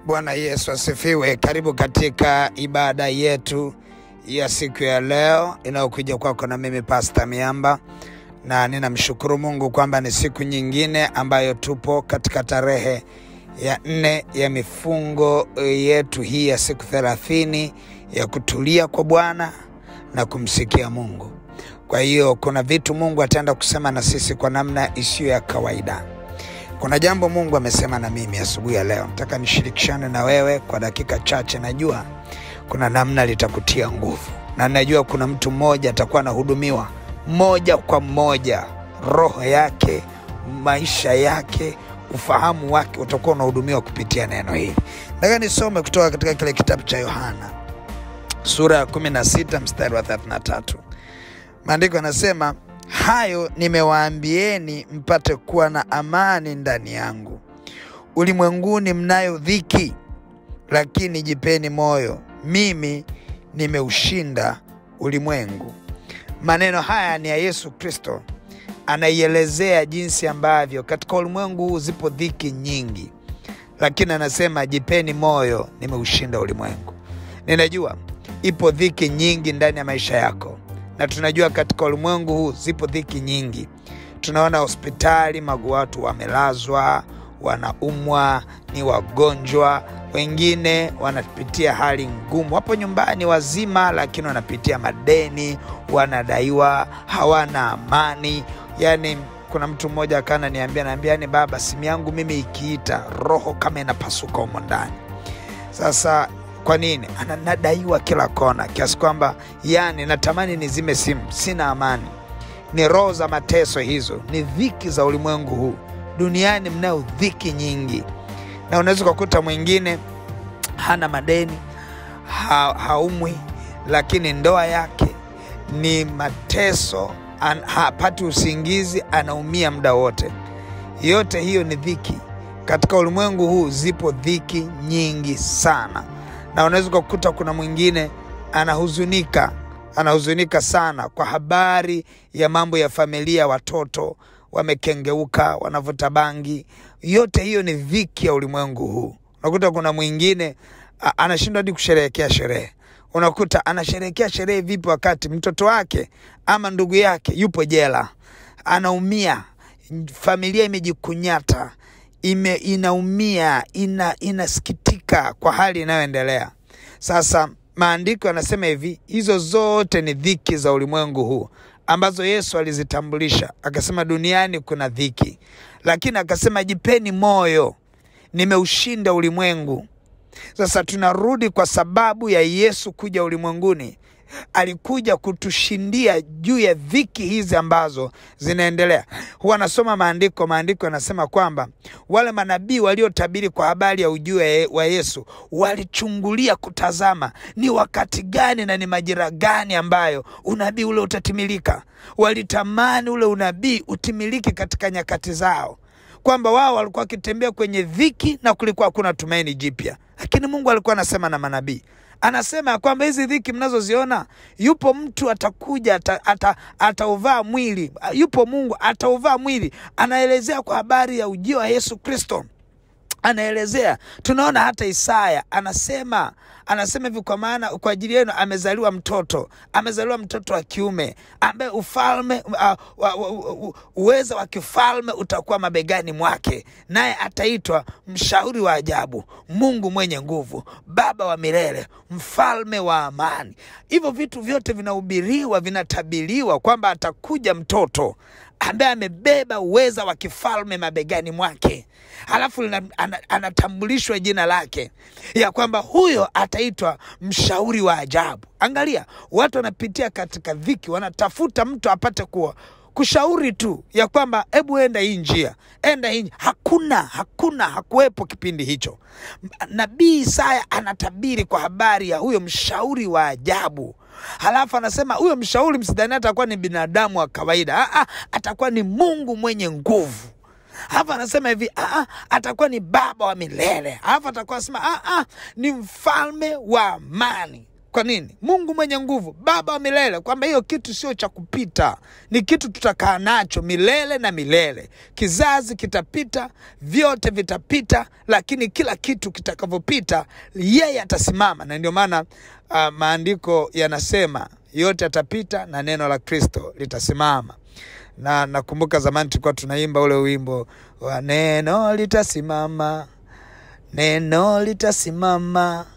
Bwana Yesu asifiwe. Karibu katika ibada yetu ya siku ya leo inayokuja kwako na mimi Pasta Miamba, na ninamshukuru Mungu kwamba ni siku nyingine ambayo tupo katika tarehe ya nne ya mifungo yetu hii ya siku thelathini ya kutulia kwa Bwana na kumsikia Mungu. Kwa hiyo kuna vitu Mungu ataenda kusema na sisi kwa namna isiyo ya kawaida. Kuna jambo Mungu amesema na mimi asubuhi ya leo, nataka nishirikishane na wewe kwa dakika chache. Najua kuna namna litakutia nguvu, na najua kuna mtu mmoja atakuwa anahudumiwa moja kwa moja, roho yake, maisha yake, ufahamu wake utakuwa unahudumiwa kupitia neno hili. Nataka nisome kutoka katika kile kitabu cha Yohana sura ya 16 mstari wa 33. Maandiko yanasema hayo nimewaambieni mpate kuwa na amani ndani yangu. Ulimwenguni mnayo dhiki, lakini jipeni moyo, mimi nimeushinda ulimwengu. Maneno haya ni ya Yesu Kristo, anaielezea jinsi ambavyo katika ulimwengu huu zipo dhiki nyingi, lakini anasema jipeni moyo, nimeushinda ulimwengu. Ninajua ipo dhiki nyingi ndani ya maisha yako na tunajua katika ulimwengu huu zipo dhiki nyingi. Tunaona hospitali, magu watu wamelazwa, wanaumwa, ni wagonjwa, wengine wanapitia hali ngumu. Wapo nyumbani wazima, lakini wanapitia madeni, wanadaiwa, hawana amani. Yani kuna mtu mmoja akana niambia, naambia yani, baba, simu yangu mimi ikiita roho kama inapasuka humo ndani. Sasa kwa nini? Anadaiwa kila kona, kiasi kwamba yani natamani nizime simu, sina amani. Ni roho za mateso hizo, ni dhiki za ulimwengu huu. Duniani mnayo dhiki nyingi, na unaweza ukakuta mwingine hana madeni ha, haumwi, lakini ndoa yake ni mateso, an, hapati usingizi, anaumia muda wote. Yote hiyo ni dhiki. Katika ulimwengu huu zipo dhiki nyingi sana na unaweza ukakuta kuna mwingine anahuzunika, anahuzunika sana kwa habari ya mambo ya familia, watoto wamekengeuka, wanavuta bangi. Yote hiyo ni dhiki ya ulimwengu huu. Unakuta kuna mwingine anashindwa hadi kusherehekea sherehe. Unakuta anasherehekea sherehe vipi wakati mtoto wake ama ndugu yake yupo jela, anaumia, familia imejikunyata ime inaumia ina, inasikitika kwa hali inayoendelea sasa. Maandiko yanasema hivi, hizo zote ni dhiki za ulimwengu huu ambazo Yesu alizitambulisha akasema, duniani kuna dhiki, lakini akasema jipeni moyo, nimeushinda ulimwengu. Sasa tunarudi kwa sababu ya Yesu kuja ulimwenguni alikuja kutushindia juu ya dhiki hizi ambazo zinaendelea. Huwa nasoma maandiko, maandiko yanasema kwamba wale manabii waliotabiri kwa habari ya ujio wa Yesu walichungulia kutazama ni wakati gani na ni majira gani ambayo unabii ule utatimilika. Walitamani ule unabii utimilike katika nyakati zao, kwamba wao walikuwa wakitembea kwenye dhiki na kulikuwa hakuna tumaini jipya, lakini Mungu alikuwa anasema na manabii anasema ya kwamba hizi dhiki mnazoziona, yupo mtu atakuja atauvaa ata, ata mwili, yupo Mungu atauvaa mwili. Anaelezea kwa habari ya ujio wa Yesu Kristo, anaelezea. Tunaona hata Isaya anasema anasema hivi, kwa maana kwa ajili yenu amezaliwa mtoto, amezaliwa mtoto wa kiume ambaye ufalme uh, uweza wa kifalme utakuwa mabegani mwake, naye ataitwa mshauri wa ajabu, Mungu mwenye nguvu, Baba wa milele, mfalme wa amani. Hivyo vitu vyote vinahubiriwa, vinatabiriwa kwamba atakuja mtoto ambaye amebeba uweza wa kifalme mabegani mwake, halafu anatambulishwa jina lake ya kwamba huyo ataitwa mshauri wa ajabu. Angalia, watu wanapitia katika dhiki, wanatafuta mtu apate kuwa kushauri tu ya kwamba hebu enda hii njia, enda hii. Hakuna, hakuna, hakuwepo kipindi hicho. Nabii Isaya anatabiri kwa habari ya huyo mshauri wa ajabu. Halafu anasema huyo mshauri, msidhani atakuwa ni binadamu wa kawaida. Aa, atakuwa ni Mungu mwenye nguvu. Halafu anasema hivi, aa, atakuwa ni baba wa milele. Halafu atakuwa anasema aa, ni mfalme wa amani. Kwa nini? Mungu mwenye nguvu, Baba wa milele, kwamba hiyo kitu sio cha kupita, ni kitu tutakaa nacho milele na milele. Kizazi kitapita, vyote vitapita, lakini kila kitu kitakavyopita, yeye atasimama. Na ndio maana uh, maandiko yanasema yote yatapita na neno la Kristo litasimama na nakumbuka zamani tulikuwa tunaimba ule wimbo wa neno litasimama, neno litasimama,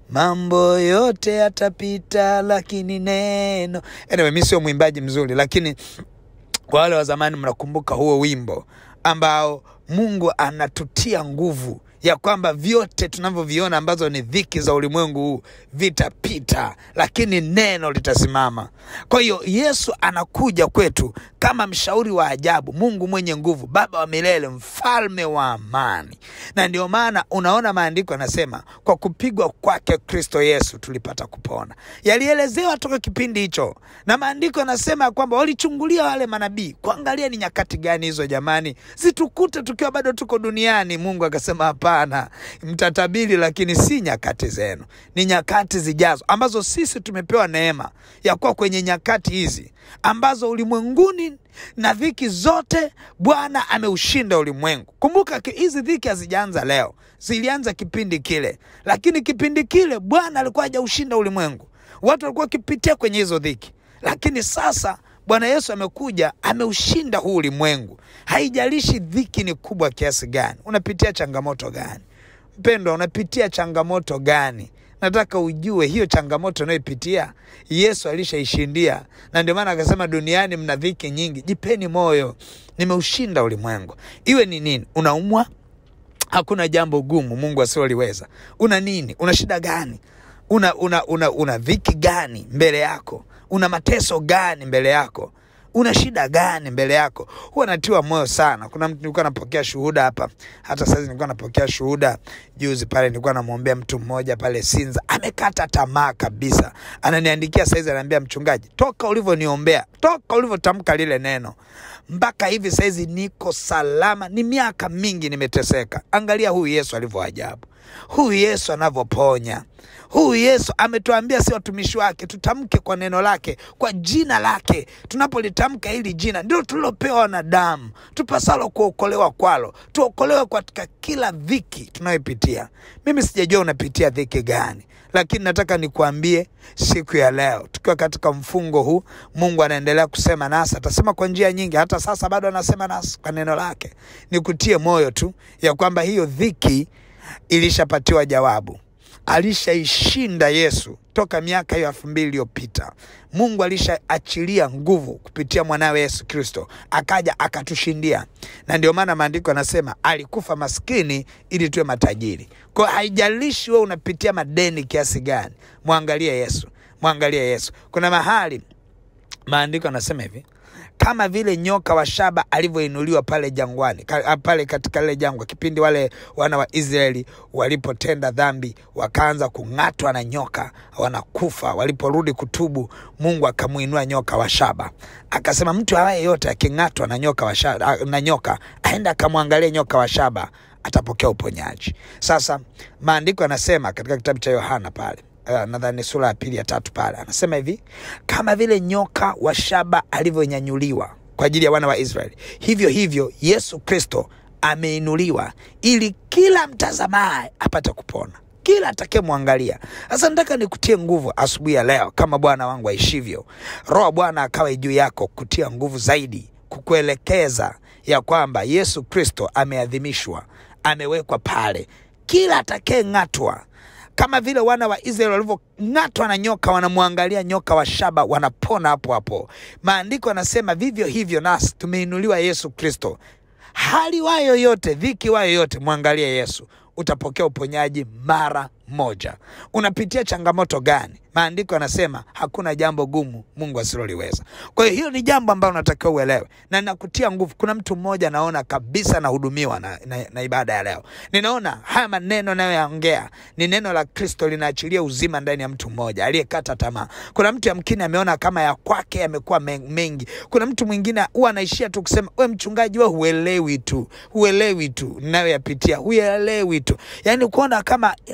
mambo yote yatapita, lakini neno. Anyway, mi sio mwimbaji mzuri, lakini kwa wale wa zamani mnakumbuka huo wimbo ambao Mungu anatutia nguvu ya kwamba vyote tunavyoviona ambazo ni dhiki za ulimwengu huu vitapita, lakini neno litasimama. Kwa hiyo Yesu anakuja kwetu kama mshauri wa ajabu, Mungu mwenye nguvu, Baba wa milele, mfalme wa amani. Na ndio maana unaona maandiko yanasema kwa kupigwa kwake Kristo Yesu tulipata kupona. Yalielezewa toka kipindi hicho, na maandiko yanasema kwamba walichungulia wale manabii kuangalia ni nyakati gani hizo, jamani, zitukute tukiwa bado tuko duniani. Mungu akasema hapana, mtatabiri, lakini si nyakati zenu, ni nyakati zijazo, ambazo sisi tumepewa neema ya kuwa kwenye nyakati hizi ambazo ulimwenguni na dhiki zote Bwana ameushinda ulimwengu. Kumbuka hizi dhiki hazijaanza leo, zilianza kipindi kile, lakini kipindi kile Bwana alikuwa hajaushinda ulimwengu. Watu walikuwa wakipitia kwenye hizo dhiki, lakini sasa Bwana Yesu amekuja ameushinda huu ulimwengu. Haijalishi dhiki ni kubwa kiasi gani, unapitia changamoto gani, mpendwa, unapitia changamoto gani? Nataka ujue hiyo changamoto unayoipitia Yesu alishaishindia, na ndio maana akasema duniani mna dhiki nyingi, jipeni moyo, nimeushinda ulimwengu. Iwe ni nini, unaumwa, hakuna jambo gumu Mungu asioliweza. Una nini? Una shida gani? Una, una, una, una dhiki gani mbele yako? Una mateso gani mbele yako? Una shida gani mbele yako? Huwa natiwa moyo sana. Kuna mtu nilikuwa napokea shuhuda hapa, hata sasa nilikuwa napokea shuhuda juzi pale, nilikuwa namwombea mtu mmoja pale Sinza, amekata tamaa kabisa. Ananiandikia saizi, anaambia mchungaji, toka ulivyoniombea, toka ulivyotamka lile neno mpaka hivi saizi niko salama. Ni miaka mingi nimeteseka. Angalia huyu Yesu alivyo ajabu, huyu Yesu anavyoponya huyu Yesu ametuambia si watumishi wake tutamke kwa neno lake, kwa jina lake. Tunapolitamka hili jina ndilo tulilopewa wanadamu, tupasalo kuokolewa kwalo, tuokolewe katika kila dhiki tunayopitia. Mimi sijajua unapitia dhiki gani, lakini nataka nikuambie siku ya leo, tukiwa katika mfungo huu, Mungu anaendelea kusema nasi, atasema kwa njia nyingi. Hata sasa bado anasema nasi kwa neno lake. Nikutie moyo tu ya kwamba hiyo dhiki ilishapatiwa jawabu alishaishinda Yesu toka miaka hiyo elfu mbili iliyopita. Mungu alishaachilia nguvu kupitia mwanawe Yesu Kristo, akaja akatushindia, na ndio maana maandiko yanasema alikufa maskini ili tuwe matajiri. Kwa haijalishi wewe unapitia madeni kiasi gani, mwangalie Yesu, mwangalie Yesu. Kuna mahali maandiko yanasema hivi kama vile nyoka wa shaba alivyoinuliwa pale jangwani ka, pale katika lile jangwa, kipindi wale wana wa Israeli walipotenda dhambi wakaanza kung'atwa na nyoka wanakufa. Waliporudi kutubu, Mungu akamuinua nyoka wa shaba, akasema mtu awaye yote aking'atwa na nyoka wa shaba, na nyoka aenda akamwangalia nyoka wa shaba atapokea uponyaji. Sasa maandiko yanasema katika kitabu cha Yohana pale Uh, nadhani sura ya pili ya tatu pale anasema hivi, kama vile nyoka wa shaba alivyonyanyuliwa kwa ajili ya wana wa Israeli, hivyo hivyo Yesu Kristo ameinuliwa ili kila mtazamaye apate kupona, kila atakayemwangalia. Sasa nataka nikutie nguvu asubuhi ya leo, kama Bwana wangu aishivyo. Roho Bwana akawe juu yako kutia nguvu zaidi, kukuelekeza ya kwamba Yesu Kristo ameadhimishwa, amewekwa pale, kila atakayeng'atwa kama vile wana wa Israeli walivyong'atwa na nyoka, wanamwangalia nyoka wa shaba, wanapona hapo hapo. Maandiko yanasema vivyo hivyo nasi tumeinuliwa Yesu Kristo. Hali wayo yoyote, dhiki wayo yoyote, mwangalie Yesu, utapokea uponyaji mara moja. Unapitia changamoto gani? Maandiko yanasema hakuna jambo gumu Mungu asiloliweza. Kwa hiyo hiyo ni jambo ambalo unatakiwa uelewe, na nakutia nguvu. Kuna mtu mmoja naona kabisa nahudumiwa na, na, na ibada ya leo. Ninaona haya maneno nayoyaongea ni neno la Kristo, linaachilia uzima ndani ya mtu mmoja aliyekata tamaa. Kuna mtu yamkini ameona kama ya kwake yamekuwa mengi. Kuna mtu mwingine huwa anaishia tu kusema we mchungaji, we huelewi tu, huelewi tu ninayoyapitia, huelewi tu, yaani kuona kama anayo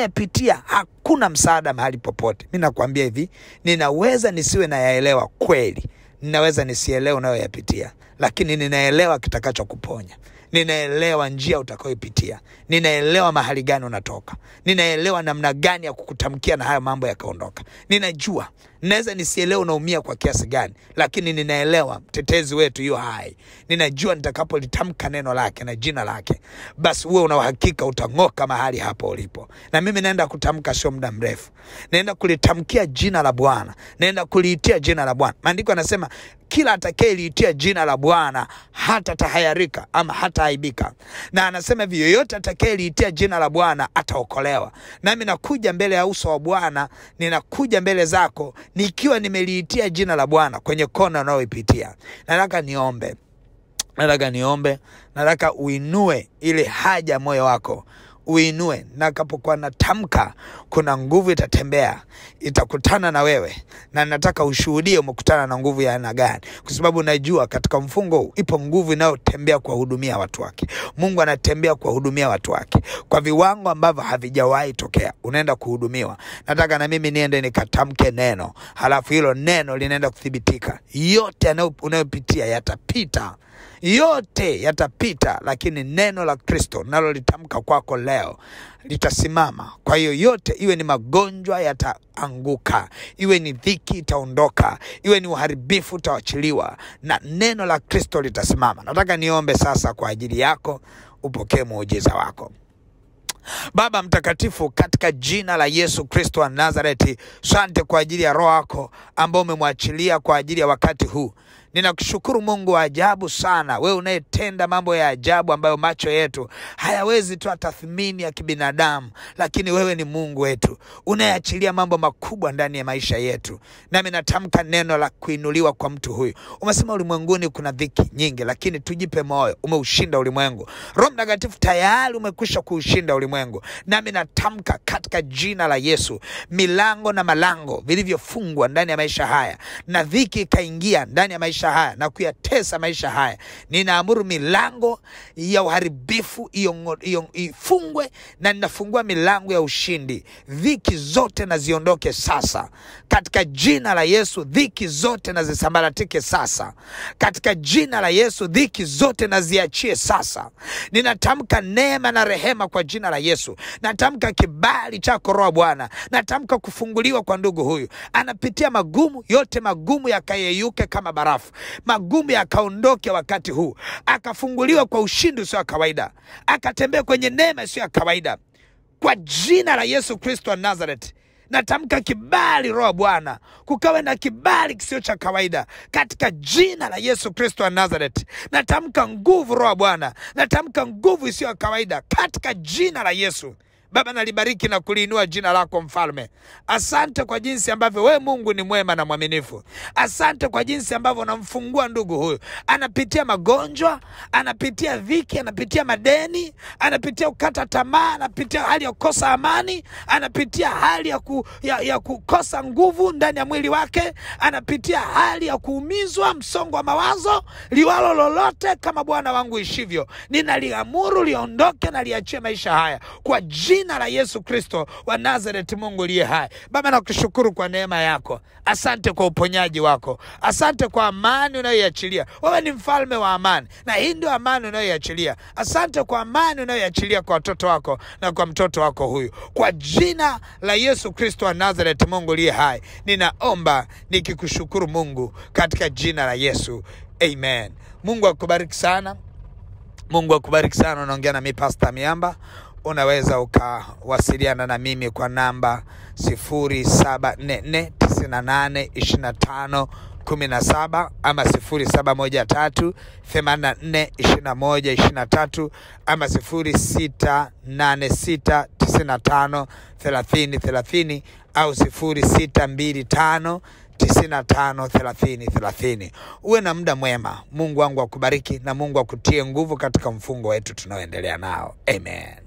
unayepitia hakuna msaada mahali popote. Mi nakwambia hivi, ninaweza nisiwe nayaelewa kweli, ninaweza nisielewe unayoyapitia, lakini ninaelewa kitakachokuponya ninaelewa njia utakayoipitia, ninaelewa mahali gani unatoka, ninaelewa namna gani ya kukutamkia na hayo mambo yakaondoka. Ninajua naweza nisielewe unaumia kwa kiasi gani, lakini ninaelewa mtetezi wetu yu hai. Ninajua nitakapolitamka neno lake na jina lake, basi uwe una uhakika utang'oka mahali hapo ulipo. Na mimi naenda kutamka, sio muda mrefu, naenda kulitamkia jina la Bwana, naenda kuliitia jina la Bwana. Maandiko yanasema kila atakayeliitia jina la Bwana hata tahayarika ama hataaibika, na anasema hivi, yoyote atakayeliitia jina la Bwana ataokolewa. Nami nakuja mbele ya uso wa Bwana, ninakuja mbele zako nikiwa nimeliitia jina la Bwana kwenye kona unayoipitia. Nataka niombe, nataka niombe, nataka uinue ile haja moyo wako uinue. Nakapokuwa natamka, kuna nguvu itatembea, itakutana na wewe, na nataka ushuhudie umekutana na nguvu ya aina gani, kwa sababu najua katika mfungo huu ipo nguvu inayotembea kuwahudumia watu wake. Mungu anatembea kuwahudumia watu wake kwa viwango ambavyo havijawahi tokea. Unaenda kuhudumiwa. Nataka na mimi niende nikatamke neno, halafu hilo neno linaenda kuthibitika. Yote yanayo- unayopitia yatapita yote yatapita, lakini neno la Kristo nalolitamka kwako leo litasimama. Kwa hiyo yote, iwe ni magonjwa yataanguka, iwe ni dhiki itaondoka, iwe ni uharibifu utawachiliwa, na neno la Kristo litasimama. Nataka niombe sasa kwa ajili yako, upokee muujiza wako. Baba Mtakatifu, katika jina la Yesu Kristo wa Nazareti, sante kwa ajili ya roho yako ambao umemwachilia kwa ajili ya wakati huu. Ninakushukuru Mungu wa ajabu sana, wewe unayetenda mambo ya ajabu ambayo macho yetu hayawezi toa tathmini ya kibinadamu, lakini wewe ni Mungu wetu unayeachilia mambo makubwa ndani ya maisha yetu. Nami natamka neno la kuinuliwa kwa mtu huyu. Umesema ulimwenguni kuna dhiki nyingi, lakini tujipe moyo, umeushinda ulimwengu. Roho Mtakatifu tayari umekwisha kuushinda ulimwengu. Nami natamka katika jina la Yesu, milango na malango vilivyofungwa ndani ya maisha haya na dhiki ikaingia ndani ya maisha haya na kuyatesa maisha haya, ninaamuru milango ya uharibifu iyo- iyo- ifungwe, na ninafungua milango ya ushindi. Dhiki zote na ziondoke sasa katika jina la Yesu. Dhiki zote na zisambaratike sasa katika jina la Yesu. Dhiki zote na ziachie sasa. Ninatamka neema na rehema kwa jina la Yesu. Natamka kibali chako Roho Bwana. Natamka kufunguliwa kwa ndugu huyu, anapitia magumu yote, magumu yakayeyuke kama barafu, magumu yakaondoke wakati huu, akafunguliwa kwa ushindi usio wa kawaida, akatembea kwenye neema isiyo ya kawaida kwa jina la Yesu Kristo wa Nazareth. Natamka kibali, Roho Bwana, kukawe na kibali kisio cha kawaida katika jina la Yesu Kristo wa Nazareth. Natamka nguvu, Roho Bwana, natamka nguvu isiyo ya kawaida katika jina la Yesu. Baba, nalibariki na kuliinua jina lako Mfalme. Asante kwa jinsi ambavyo wewe Mungu ni mwema na mwaminifu. Asante kwa jinsi ambavyo unamfungua ndugu huyu, anapitia magonjwa, anapitia dhiki, anapitia madeni, anapitia kukata tamaa, anapitia hali ya kukosa amani, anapitia hali ya, ku, ya, ya kukosa nguvu ndani ya mwili wake, anapitia hali ya kuumizwa, msongo wa mawazo, liwalo lolote kama Bwana wangu ishivyo, ninaliamuru liondoke na liachie maisha haya kwa jina la Yesu Kristo wa Nazareth. Mungu uliye hai, Baba, nakushukuru kwa neema yako. Asante kwa uponyaji wako, asante kwa amani unayoiachilia. Wewe ni mfalme wa amani, na hii ndio amani unayoiachilia. Asante kwa amani unayoiachilia kwa watoto wako na kwa mtoto wako huyu, kwa jina la Yesu Kristo wa Nazareth. Mungu uliye hai, ninaomba nikikushukuru Mungu katika jina la Yesu, amen. Mungu akubariki sana. Mungu akubariki sana. Unaongea na mi Pasta Miamba. Unaweza ukawasiliana na mimi kwa namba 0744982517 ama 0713842123 ama 0686953030 au 0625 95 30 30. Uwe na muda mwema. Mungu wangu akubariki na Mungu akutie nguvu katika mfungo wetu tunaoendelea nao. Amen.